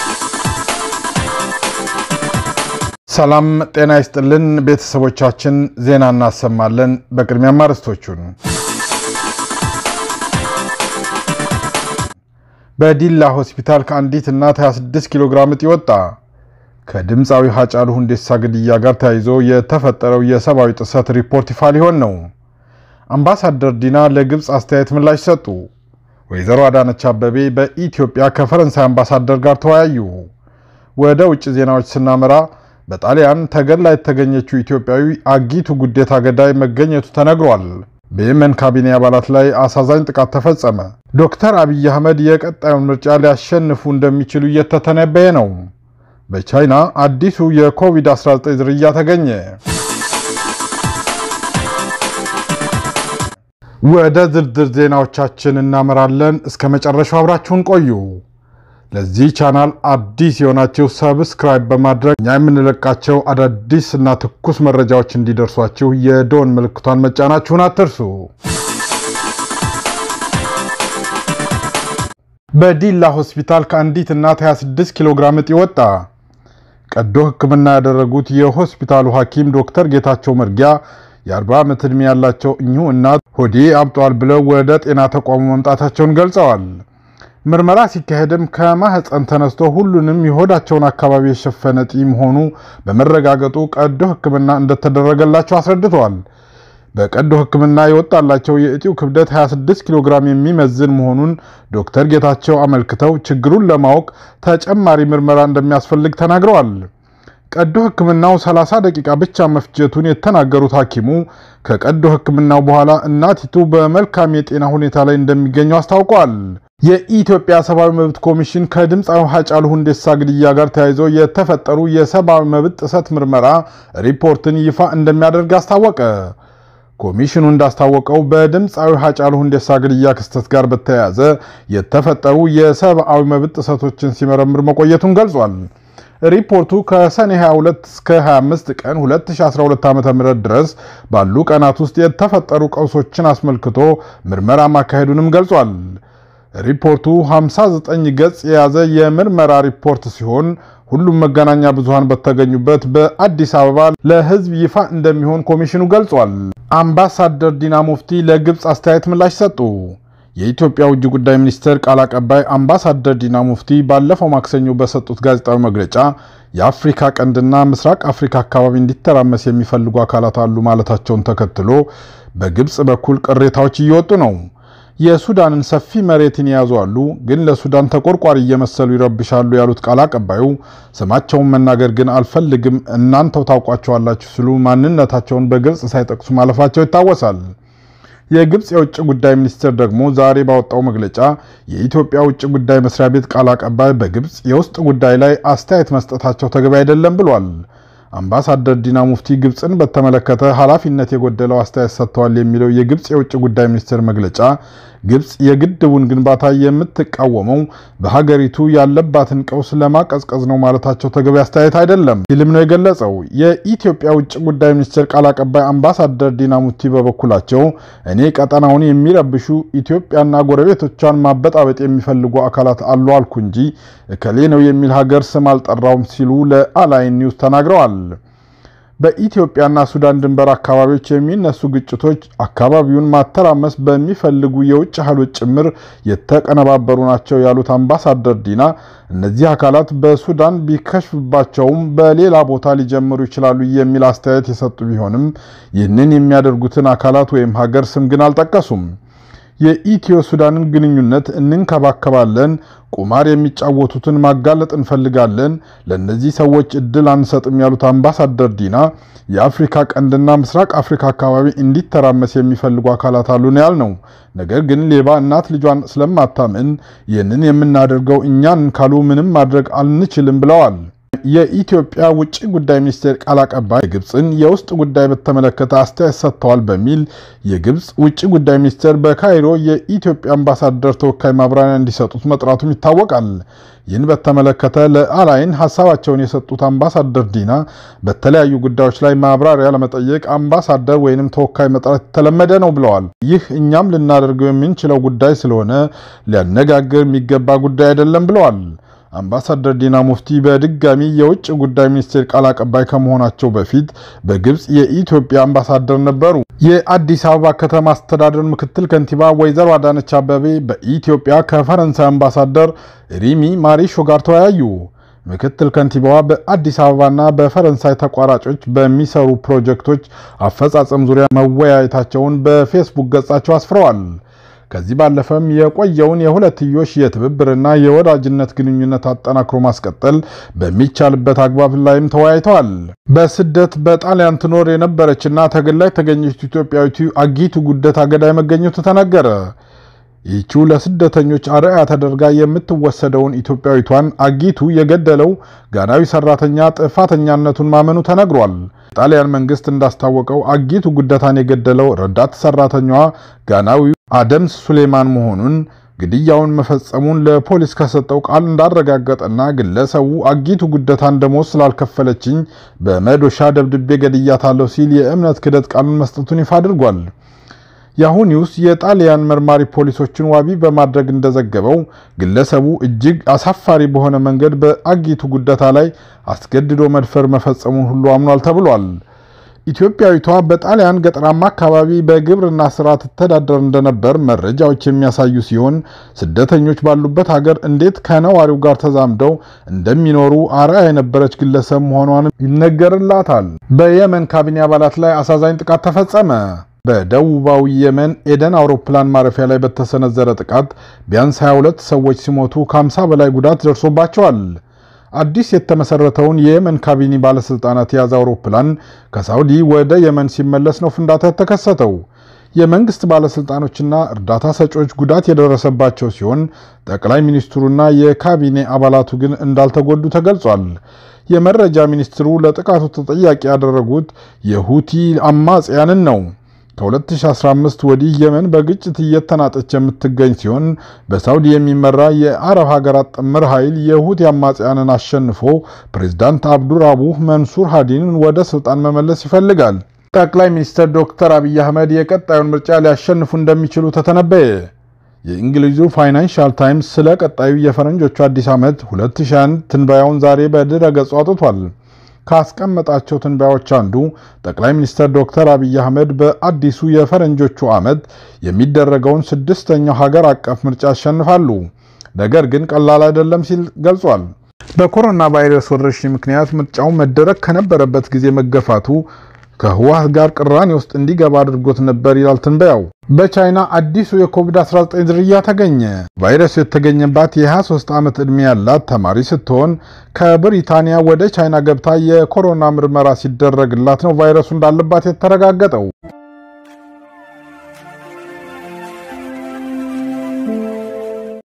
ሰላም ጤና ይስጥልን ቤተሰቦቻችን፣ ዜና እናሰማለን። በቅድሚያም አርዕስቶቹን በዲላ ሆስፒታል ከአንዲት እናት 26 ኪሎ ግራም እጢ ወጣ። ከድምፃዊ ሀጫሉ ሁንዴሳ ግድያ ጋር ተያይዞ የተፈጠረው የሰብአዊ ጥሰት ሪፖርት ይፋ ሊሆን ነው። አምባሳደር ዲና ለግብፅ አስተያየት ምላሽ ሰጡ። ወይዘሮ አዳነች አበቤ በኢትዮጵያ ከፈረንሳይ አምባሳደር ጋር ተወያዩ። ወደ ውጭ ዜናዎች ስናመራ በጣሊያን ተገድላ የተገኘችው ኢትዮጵያዊ አጊቱ ጉዴታ ገዳይ መገኘቱ ተነግሯል። በየመን ካቢኔ አባላት ላይ አሳዛኝ ጥቃት ተፈጸመ። ዶክተር አብይ አህመድ የቀጣዩን ምርጫ ሊያሸንፉ እንደሚችሉ እየተተነበየ ነው። በቻይና አዲሱ የኮቪድ-19 ዝርያ ተገኘ። ወደ ዝርዝር ዜናዎቻችን እናመራለን። እስከ መጨረሻው አብራችሁን ቆዩ። ለዚህ ቻናል አዲስ የሆናችሁ ሰብስክራይብ በማድረግ እኛ የምንለቃቸው አዳዲስ እና ትኩስ መረጃዎች እንዲደርሷችሁ የደወል ምልክቷን መጫናችሁን አትርሱ። በዲላ ሆስፒታል ከአንዲት እናት 26 ኪሎ ግራም እጢ ወጣ። ቀዶ ሕክምና ያደረጉት የሆስፒታሉ ሐኪም ዶክተር ጌታቸው መርጊያ የ40 ዓመት ዕድሜ ያላቸው እኚሁ እናት ሆዴ አብጧል ብለው ወደ ጤና ተቋሙ መምጣታቸውን ገልጸዋል። ምርመራ ሲካሄድም ከማህፀን ተነስቶ ሁሉንም የሆዳቸውን አካባቢ የሸፈነ እጢ መሆኑ በመረጋገጡ ቀዶ ሕክምና እንደተደረገላቸው አስረድተዋል። በቀዶ ሕክምና የወጣላቸው የእጢው ክብደት 26 ኪሎ ግራም የሚመዝን መሆኑን ዶክተር ጌታቸው አመልክተው ችግሩን ለማወቅ ተጨማሪ ምርመራ እንደሚያስፈልግ ተናግረዋል። ቀዶ ሕክምናው 30 ደቂቃ ብቻ መፍጀቱን የተናገሩት ሐኪሙ ከቀዶ ሕክምናው በኋላ እናቲቱ በመልካም የጤና ሁኔታ ላይ እንደሚገኙ አስታውቀዋል። የኢትዮጵያ ሰብአዊ መብት ኮሚሽን ከድምፃዊ ሀጫሉ ሁንዴሳ ግድያ ጋር ተያይዞ የተፈጠሩ የሰብአዊ መብት ጥሰት ምርመራ ሪፖርትን ይፋ እንደሚያደርግ አስታወቀ። ኮሚሽኑ እንዳስታወቀው በድምፃዊ ሀጫሉ ሁንዴሳ ግድያ ክስተት ጋር በተያያዘ የተፈጠሩ የሰብአዊ መብት ጥሰቶችን ሲመረምር መቆየቱን ገልጿል። ሪፖርቱ ከሰኔ 22 እስከ 25 ቀን 2012 ዓ.ም ድረስ ባሉ ቀናት ውስጥ የተፈጠሩ ቀውሶችን አስመልክቶ ምርመራ ማካሄዱንም ገልጿል። ሪፖርቱ 59 ገጽ የያዘ የምርመራ ሪፖርት ሲሆን ሁሉም መገናኛ ብዙሃን በተገኙበት በአዲስ አበባ ለሕዝብ ይፋ እንደሚሆን ኮሚሽኑ ገልጿል። አምባሳደር ዲና ሙፍቲ ለግብፅ አስተያየት ምላሽ ሰጡ። የኢትዮጵያ ውጭ ጉዳይ ሚኒስቴር ቃል አቀባይ አምባሳደር ዲና ሙፍቲ ባለፈው ማክሰኞ በሰጡት ጋዜጣዊ መግለጫ የአፍሪካ ቀንድና ምስራቅ አፍሪካ አካባቢ እንዲተራመስ የሚፈልጉ አካላት አሉ ማለታቸውን ተከትሎ በግብፅ በኩል ቅሬታዎች እየወጡ ነው። የሱዳንን ሰፊ መሬትን የያዙ አሉ፣ ግን ለሱዳን ተቆርቋሪ እየመሰሉ ይረብሻሉ ያሉት ቃል አቀባዩ ስማቸውን መናገር ግን አልፈልግም፣ እናንተው ታውቋቸዋላችሁ ሲሉ ማንነታቸውን በግልጽ ሳይጠቅሱ ማለፋቸው ይታወሳል። የግብፅ የውጭ ጉዳይ ሚኒስቴር ደግሞ ዛሬ ባወጣው መግለጫ የኢትዮጵያ ውጭ ጉዳይ መስሪያ ቤት ቃል አቀባይ በግብፅ የውስጥ ጉዳይ ላይ አስተያየት መስጠታቸው ተገቢ አይደለም ብሏል። አምባሳደር ዲና ሙፍቲ ግብፅን በተመለከተ ኃላፊነት የጎደለው አስተያየት ሰጥተዋል የሚለው የግብፅ የውጭ ጉዳይ ሚኒስቴር መግለጫ ግብፅ የግድቡን ግንባታ የምትቃወመው በሀገሪቱ ያለባትን ቀውስ ለማቀዝቀዝ ነው ማለታቸው ተገቢ አስተያየት አይደለም ሲልም ነው የገለጸው። የኢትዮጵያ ውጭ ጉዳይ ሚኒስቴር ቃል አቀባይ አምባሳደር ዲና ሙፍቲ በበኩላቸው እኔ ቀጠናውን የሚረብሹ ኢትዮጵያና ጎረቤቶቿን ማበጣበጥ የሚፈልጉ አካላት አሉ አልኩ እንጂ እከሌ ነው የሚል ሀገር ስም አልጠራውም ሲሉ ለአላይን ኒውስ ተናግረዋል። በኢትዮጵያና ሱዳን ድንበር አካባቢዎች የሚነሱ ግጭቶች አካባቢውን ማተራመስ በሚፈልጉ የውጭ ኃይሎች ጭምር የተቀነባበሩ ናቸው ያሉት አምባሳደር ዲና እነዚህ አካላት በሱዳን ቢከሽፍባቸውም በሌላ ቦታ ሊጀምሩ ይችላሉ የሚል አስተያየት የሰጡ ቢሆንም ይህንን የሚያደርጉትን አካላት ወይም ሀገር ስም ግን አልጠቀሱም። የኢትዮ ሱዳንን ግንኙነት እንንከባከባለን፣ ቁማር የሚጫወቱትን ማጋለጥ እንፈልጋለን፣ ለእነዚህ ሰዎች እድል አንሰጥም ያሉት አምባሳደር ዲና የአፍሪካ ቀንድና ምስራቅ አፍሪካ አካባቢ እንዲተራመስ የሚፈልጉ አካላት አሉ ነው ያልነው። ነገር ግን ሌባ እናት ልጇን ስለማታምን ይህንን የምናደርገው እኛን ካሉ ምንም ማድረግ አንችልም ብለዋል። የኢትዮጵያ ውጭ ጉዳይ ሚኒስቴር ቃል አቀባይ የግብፅን የውስጥ ጉዳይ በተመለከተ አስተያየት ሰጥተዋል በሚል የግብፅ ውጭ ጉዳይ ሚኒስቴር በካይሮ የኢትዮጵያ አምባሳደር ተወካይ ማብራሪያ እንዲሰጡት መጥራቱም ይታወቃል። ይህን በተመለከተ ለአላይን ሀሳባቸውን የሰጡት አምባሳደር ዲና በተለያዩ ጉዳዮች ላይ ማብራሪያ ለመጠየቅ አምባሳደር ወይንም ተወካይ መጥራት የተለመደ ነው ብለዋል። ይህ እኛም ልናደርገው የምንችለው ጉዳይ ስለሆነ ሊያነጋግር የሚገባ ጉዳይ አይደለም ብለዋል። አምባሳደር ዲና ሙፍቲ በድጋሚ የውጭ ጉዳይ ሚኒስቴር ቃል አቀባይ ከመሆናቸው በፊት በግብፅ የኢትዮጵያ አምባሳደር ነበሩ። የአዲስ አበባ ከተማ አስተዳደር ምክትል ከንቲባ ወይዘሮ አዳነች አበቤ በኢትዮጵያ ከፈረንሳይ አምባሳደር ሪሚ ማሪሾ ጋር ተወያዩ። ምክትል ከንቲባዋ በአዲስ አበባና በፈረንሳይ ተቋራጮች በሚሰሩ ፕሮጀክቶች አፈጻጸም ዙሪያ መወያየታቸውን በፌስቡክ ገጻቸው አስፍረዋል። ከዚህ ባለፈም የቆየውን የሁለትዮሽ የትብብርና የወዳጅነት ግንኙነት አጠናክሮ ማስቀጠል በሚቻልበት አግባብ ላይም ተወያይተዋል። በስደት በጣሊያን ትኖር የነበረችና ተገላ የተገኘች ኢትዮጵያዊቱ አጊቱ ጉደታ ገዳይ መገኘቱ ተነገረ። ይህቺው ለስደተኞች አርአያ ተደርጋ የምትወሰደውን ኢትዮጵያዊቷን አጊቱ የገደለው ጋናዊ ሰራተኛ ጥፋተኛነቱን ማመኑ ተነግሯል። የጣሊያን መንግስት እንዳስታወቀው አጊቱ ጉደታን የገደለው ረዳት ሰራተኛዋ ጋናዊው አደምስ ሱሌማን መሆኑን ግድያውን መፈጸሙን ለፖሊስ ከሰጠው ቃል እንዳረጋገጠና ግለሰቡ አጊቱ ጉደታ እንደሞት ስላልከፈለችኝ በመዶሻ ደብድቤ ገድያታለሁ ሲል የእምነት ክደት ቃሉን መስጠቱን ይፋ አድርጓል። ያሁ ኒውስ የጣሊያን መርማሪ ፖሊሶችን ዋቢ በማድረግ እንደዘገበው ግለሰቡ እጅግ አሳፋሪ በሆነ መንገድ በአጊቱ ጉደታ ላይ አስገድዶ መድፈር መፈጸሙን ሁሉ አምኗል ተብሏል። ኢትዮጵያዊቷ በጣሊያን ገጠራማ አካባቢ በግብርና ስራ ትተዳደር እንደነበር መረጃዎች የሚያሳዩ ሲሆን ስደተኞች ባሉበት ሀገር እንዴት ከነዋሪው ጋር ተዛምደው እንደሚኖሩ አርአያ የነበረች ግለሰብ መሆኗን ይነገርላታል። በየመን ካቢኔ አባላት ላይ አሳዛኝ ጥቃት ተፈጸመ። በደቡባዊ የመን ኤደን አውሮፕላን ማረፊያ ላይ በተሰነዘረ ጥቃት ቢያንስ 22 ሰዎች ሲሞቱ ከ50 በላይ ጉዳት ደርሶባቸዋል። አዲስ የተመሰረተውን የየመን ካቢኔ ባለስልጣናት የያዘ አውሮፕላን ከሳውዲ ወደ የመን ሲመለስ ነው ፍንዳታ የተከሰተው። የመንግስት ባለስልጣኖችና እርዳታ ሰጪዎች ጉዳት የደረሰባቸው ሲሆን ጠቅላይ ሚኒስትሩና የካቢኔ አባላቱ ግን እንዳልተጎዱ ተገልጿል። የመረጃ ሚኒስትሩ ለጥቃቱ ተጠያቂ ያደረጉት የሁቲ አማጽያንን ነው። ከ2015 ወዲህ የመን በግጭት እየተናጠች የምትገኝ ሲሆን በሳውዲ የሚመራ የአረብ ሀገራት ጥምር ኃይል የሁቲ አማጽያንን አሸንፎ ፕሬዝዳንት አብዱራቡህ መንሱር ሃዲንን ወደ ስልጣን መመለስ ይፈልጋል። ጠቅላይ ሚኒስትር ዶክተር አብይ አህመድ የቀጣዩን ምርጫ ሊያሸንፉ እንደሚችሉ ተተነበየ። የእንግሊዙ ፋይናንሻል ታይምስ ስለ ቀጣዩ የፈረንጆቹ አዲስ ዓመት 2021 ትንበያውን ዛሬ በድረ ገጹ አውጥቷል። ካስቀመጣቸው ትንበያዎች አንዱ ጠቅላይ ሚኒስትር ዶክተር አብይ አህመድ በአዲሱ የፈረንጆቹ ዓመት የሚደረገውን ስድስተኛው ሀገር አቀፍ ምርጫ ያሸንፋሉ። ነገር ግን ቀላል አይደለም ሲል ገልጿል። በኮሮና ቫይረስ ወረርሽኝ ምክንያት ምርጫው መደረግ ከነበረበት ጊዜ መገፋቱ ከህወሓት ጋር ቅራኔ ውስጥ እንዲገባ አድርጎት ነበር ይላል ትንበያው። በቻይና አዲሱ የኮቪድ-19 ዝርያ ተገኘ። ቫይረሱ የተገኘባት የ23 ዓመት ዕድሜ ያላት ተማሪ ስትሆን ከብሪታንያ ወደ ቻይና ገብታ የኮሮና ምርመራ ሲደረግላት ነው ቫይረሱ እንዳለባት የተረጋገጠው።